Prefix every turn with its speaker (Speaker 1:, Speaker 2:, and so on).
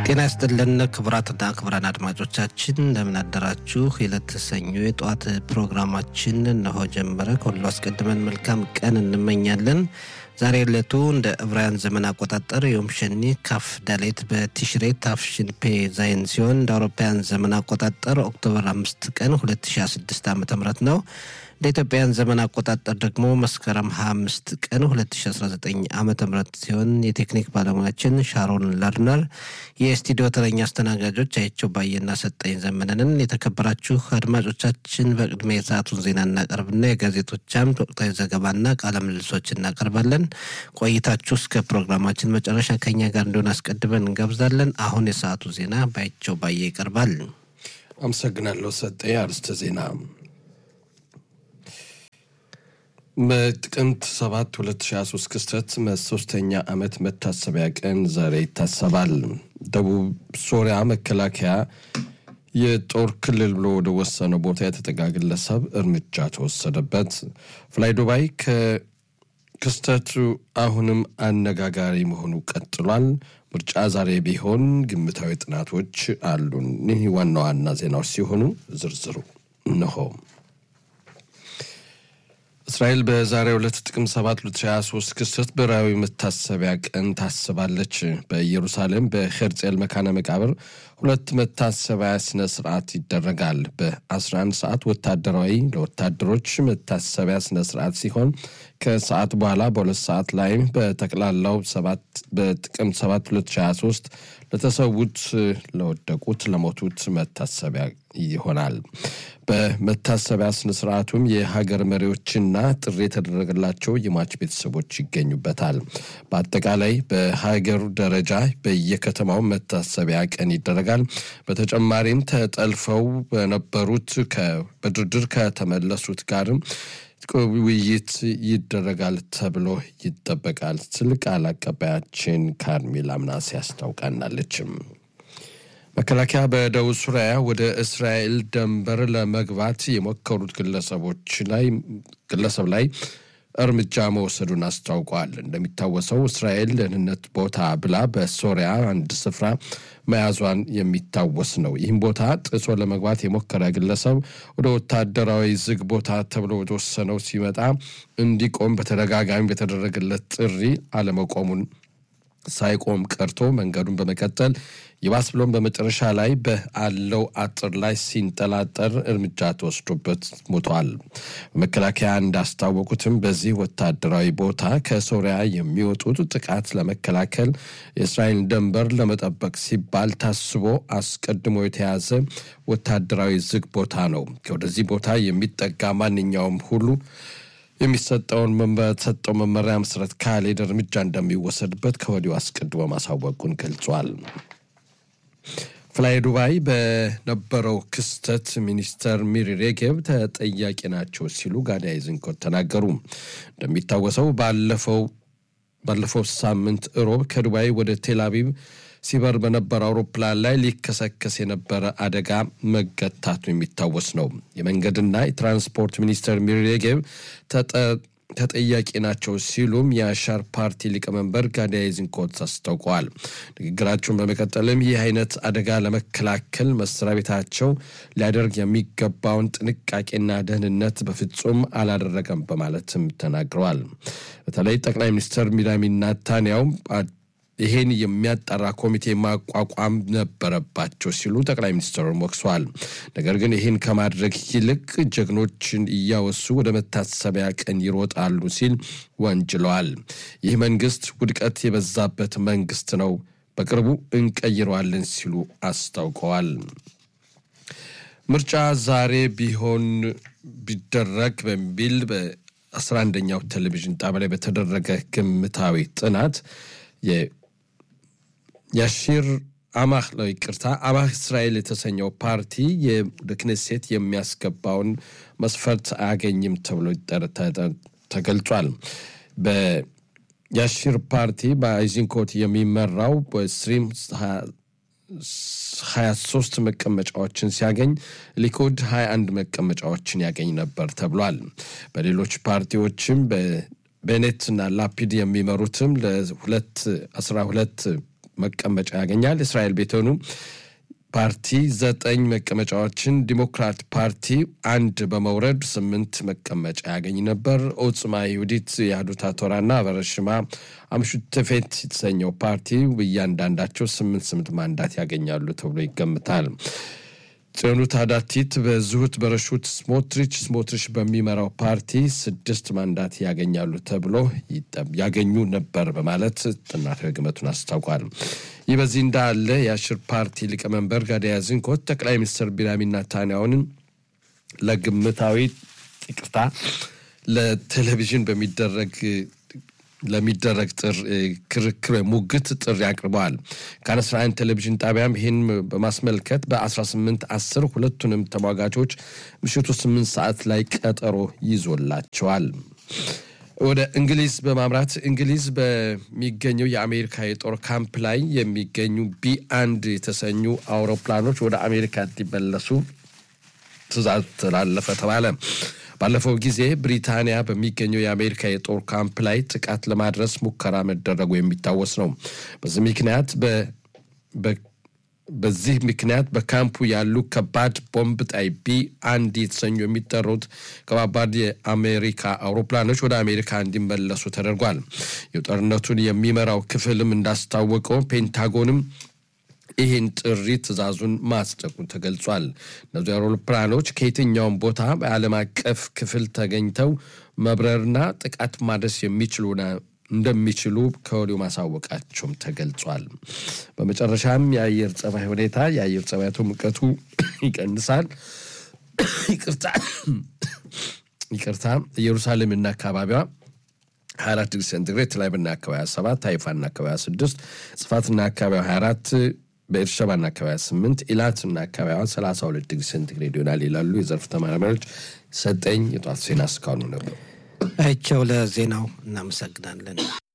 Speaker 1: ጤና ይስጥልን ክቡራትና ክቡራን አድማጮቻችን እንደምን አደራችሁ። የዕለት ሰኞ የጠዋት ፕሮግራማችን እነሆ ጀመረ። ከሁሉ አስቀድመን መልካም ቀን እንመኛለን። ዛሬ ዕለቱ እንደ ዕብራውያን ዘመን አቆጣጠር ዮም ሸኒ ካፍ ዳሌት በቲሽሬ ታፍሽን ፔ ዛይን ሲሆን እንደ አውሮፓውያን ዘመን አቆጣጠር ኦክቶበር አምስት ቀን 2016 ዓ ም ነው። እንደ ኢትዮጵያን ዘመን አቆጣጠር ደግሞ መስከረም 25 ቀን 2019 ዓ ም ሲሆን የቴክኒክ ባለሙያችን ሻሮን ለርነር፣ የስቱዲዮ ተረኛ አስተናጋጆች አይቸው ባየና ሰጠኝ ዘመነንን። የተከበራችሁ አድማጮቻችን በቅድሚያ የሰዓቱን ዜና እናቀርብና የጋዜጦች አምድ ወቅታዊ ዘገባና ቃለ ምልልሶች እናቀርባለን። ቆይታችሁ እስከ ፕሮግራማችን መጨረሻ ከኛ ጋር እንዲሆን አስቀድመን እንጋብዛለን። አሁን የሰዓቱ ዜና ባይቸው ባየ ይቀርባል።
Speaker 2: አመሰግናለሁ ሰጠኝ። አርስተ ዜና በጥቅምት 7 2023 ክስተት ሶስተኛ ዓመት መታሰቢያ ቀን ዛሬ ይታሰባል። ደቡብ ሶሪያ መከላከያ የጦር ክልል ብሎ ወደ ወሰነው ቦታ የተጠጋ ግለሰብ እርምጃ ተወሰደበት። ፍላይ ዱባይ ከክስተቱ አሁንም አነጋጋሪ መሆኑ ቀጥሏል። ምርጫ ዛሬ ቢሆን ግምታዊ ጥናቶች አሉን። ይህ ዋና ዋና ዜናዎች ሲሆኑ ዝርዝሩ እነሆ። እስራኤል በዛሬው ዕለት ጥቅምት 7 2023 ክስተት ብሔራዊ መታሰቢያ ቀን ታስባለች። በኢየሩሳሌም በሄርጼል መካነ መቃብር ሁለት መታሰቢያ ስነ ስርዓት ይደረጋል። በ11 ሰዓት ወታደራዊ ለወታደሮች መታሰቢያ ስነ ስርዓት ሲሆን ከሰዓት በኋላ በሁለት ሰዓት ላይ በጠቅላላው በጥቅምት 7 2023 ለተሰዉት፣ ለወደቁት፣ ለሞቱት መታሰቢያ ይሆናል። በመታሰቢያ ስነ ስርዓቱም የሀገር መሪዎችና ጥሪ የተደረገላቸው የሟች ቤተሰቦች ይገኙበታል። በአጠቃላይ በሀገር ደረጃ በየከተማው መታሰቢያ ቀን ይደረጋል። በተጨማሪም ተጠልፈው በነበሩት በድርድር ከተመለሱት ጋርም ውይይት ይደረጋል ተብሎ ይጠበቃል ስል ቃል አቀባያችን ካርሜላ ምናሴ ያስታውቃናለችም። መከላከያ በደቡብ ሱሪያ ወደ እስራኤል ድንበር ለመግባት የሞከሩት ግለሰቦች ላይ ግለሰብ ላይ እርምጃ መውሰዱን አስታውቋል። እንደሚታወሰው እስራኤል ደህንነት ቦታ ብላ በሶሪያ አንድ ስፍራ መያዟን የሚታወስ ነው። ይህም ቦታ ጥሶ ለመግባት የሞከረ ግለሰብ ወደ ወታደራዊ ዝግ ቦታ ተብሎ ወደወሰነው ሲመጣ እንዲቆም በተደጋጋሚ በተደረገለት ጥሪ አለመቆሙን ሳይቆም ቀርቶ መንገዱን በመቀጠል ይባስ ብሎም በመጨረሻ ላይ በአለው አጥር ላይ ሲንጠላጠር እርምጃ ተወስዶበት ሞቷል። መከላከያ እንዳስታወቁትም በዚህ ወታደራዊ ቦታ ከሶሪያ የሚወጡት ጥቃት ለመከላከል የእስራኤል ድንበር ለመጠበቅ ሲባል ታስቦ አስቀድሞ የተያዘ ወታደራዊ ዝግ ቦታ ነው። ወደዚህ ቦታ የሚጠጋ ማንኛውም ሁሉ የሚሰጠውን በተሰጠው መመሪያ መሰረት ካልሄደ እርምጃ እንደሚወሰድበት ከወዲሁ አስቀድሞ ማሳወቁን ገልጿል። ፍላይ ዱባይ በነበረው ክስተት ሚኒስተር ሚሪ ሬጌብ ተጠያቂ ናቸው ሲሉ ጋዲ አይዝንኮት ተናገሩ። እንደሚታወሰው ባለፈው ባለፈው ሳምንት እሮብ ከዱባይ ወደ ቴል አቪቭ ሲበር በነበረ አውሮፕላን ላይ ሊከሰከስ የነበረ አደጋ መገታቱ የሚታወስ ነው። የመንገድና የትራንስፖርት ሚኒስትር ሚሪ ሬጌብ ተጠያቂ ናቸው ሲሉም የአሻር ፓርቲ ሊቀመንበር ጋዲ አይዝንኮት አስታውቀዋል። ንግግራቸውን በመቀጠልም ይህ አይነት አደጋ ለመከላከል መስሪያ ቤታቸው ሊያደርግ የሚገባውን ጥንቃቄና ደህንነት በፍጹም አላደረገም በማለትም ተናግረዋል። በተለይ ጠቅላይ ሚኒስትር ቢንያሚን ኔታንያሁ ይሄን የሚያጣራ ኮሚቴ ማቋቋም ነበረባቸው ሲሉ ጠቅላይ ሚኒስትሩን ወቅሰዋል። ነገር ግን ይህን ከማድረግ ይልቅ ጀግኖችን እያወሱ ወደ መታሰቢያ ቀን ይሮጣሉ ሲል ወንጅለዋል። ይህ መንግስት ውድቀት የበዛበት መንግስት ነው፣ በቅርቡ እንቀይረዋለን ሲሉ አስታውቀዋል። ምርጫ ዛሬ ቢሆን ቢደረግ በሚል በአስራ አንደኛው ቴሌቪዥን ጣቢያ ላይ በተደረገ ግምታዊ ጥናት የሺር አማህ ነው ይቅርታ፣ አማህ እስራኤል የተሰኘው ፓርቲ ወደ ክኔሴት የሚያስገባውን መስፈርት አያገኝም ተብሎ ተገልጿል። በያሺር ፓርቲ በአይዚንኮት የሚመራው በስትሪም 23 መቀመጫዎችን ሲያገኝ ሊኩድ 21 መቀመጫዎችን ያገኝ ነበር ተብሏል። በሌሎች ፓርቲዎችም ቤኔትና ላፒድ የሚመሩትም ለሁለት 12 መቀመጫ ያገኛል። እስራኤል ቤተኑ ፓርቲ ዘጠኝ መቀመጫዎችን፣ ዲሞክራት ፓርቲ አንድ በመውረድ ስምንት መቀመጫ ያገኝ ነበር። ኦጽማ ይሁዲት የአህዱት ቶራና በረሽማ አምሹተፌት የተሰኘው ፓርቲ እያንዳንዳቸው ስምንት ስምንት ማንዳት ያገኛሉ ተብሎ ይገምታል። ጽዮኑት አዳቲት በዝሁት በረሹት ስሞትሪች ስሞትሪች በሚመራው ፓርቲ ስድስት ማንዳት ያገኛሉ ተብሎ ያገኙ ነበር በማለት ጥናታዊ ግመቱን አስታውቋል። ይህ በዚህ እንዳለ የአሽር ፓርቲ ሊቀመንበር ጋዲያ ዝንኮት ጠቅላይ ሚኒስትር ቢንያሚን ኔታንያሁንን ለግምታዊ ይቅርታ ለቴሌቪዥን በሚደረግ ለሚደረግ ክርክር ሙግት ጥሪ አቅርበዋል። ካን 11 ቴሌቪዥን ጣቢያም ይህን በማስመልከት በ18 10 ሁለቱንም ተሟጋቾች ምሽቱ 8 ሰዓት ላይ ቀጠሮ ይዞላቸዋል። ወደ እንግሊዝ በማምራት እንግሊዝ በሚገኘው የአሜሪካ የጦር ካምፕ ላይ የሚገኙ ቢ አንድ የተሰኙ አውሮፕላኖች ወደ አሜሪካ እንዲመለሱ ትዕዛዝ ተላለፈ ተባለ። ባለፈው ጊዜ ብሪታንያ በሚገኘው የአሜሪካ የጦር ካምፕ ላይ ጥቃት ለማድረስ ሙከራ መደረጉ የሚታወስ ነው። በዚህ ምክንያት በዚህ ምክንያት በካምፑ ያሉ ከባድ ቦምብ ጣይ ቢ አንድ የተሰኙ የሚጠሩት ከባባድ የአሜሪካ አውሮፕላኖች ወደ አሜሪካ እንዲመለሱ ተደርጓል። የጦርነቱን የሚመራው ክፍልም እንዳስታወቀው ፔንታጎንም ይህን ጥሪ ትዕዛዙን ማጽደቁ ተገልጿል። እነዚህ አውሮፕላኖች ከየትኛውም ቦታ በዓለም አቀፍ ክፍል ተገኝተው መብረርና ጥቃት ማድረስ የሚችሉ እንደሚችሉ ከወዲሁ ማሳወቃቸውም ተገልጿል። በመጨረሻም የአየር ጸባይ ሁኔታ የአየር ጸባያቱ ሙቀቱ ይቀንሳል። ይቅርታ ይቅርታ ኢየሩሳሌምና አካባቢዋ 24 ዲግሪ ሴንቲግሬድ ቴልአቪቭና አካባቢ 7 ሃይፋና አካባቢ 6 ጽፋትና አካባቢ 24 በኤርሸባና አካባቢ 8 ኢላትና አካባቢዋ 32 ዲግሪ ሴንቲግሬድ ይሆናል ይላሉ የዘርፍ ተመራማሪዎች። ሰጠኝ የጧት ዜና እስካሁኑ ነበር።
Speaker 1: አይቸው ለዜናው እናመሰግናለን።